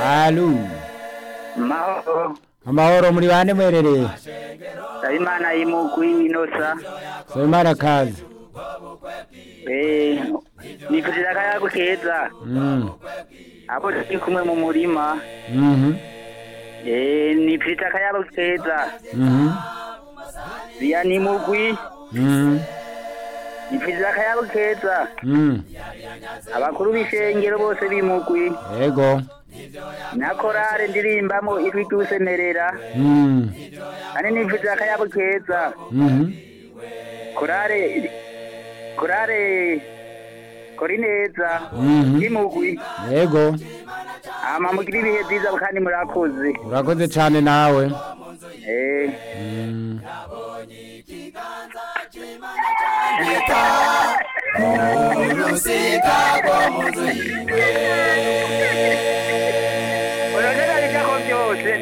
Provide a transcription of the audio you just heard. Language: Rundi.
Alu. mahoro Amahoro muri bane mwerereye. ndabimana y'imugwi inosa Soimara kazi. eh nifurira akayago keza Mm. abo turi kumwe mu murima Mhm. eh nifurira akayago keza Mhm. biya n'imugwi Mhm. nifurira akayago keza Mm. abakuru b'ishengero bose b'imugwi Ego. na korale ndirimbamo ijwi ry'usemerera Mm. kandi nifurira akayago keza Mhm. korale korale kori neza Mhm. y'imugwi Ego. hama mugire ibihe byiza kandi murakoze Urakoze cyane nawe. eh Mm. urusika rwo mu nzu yiwe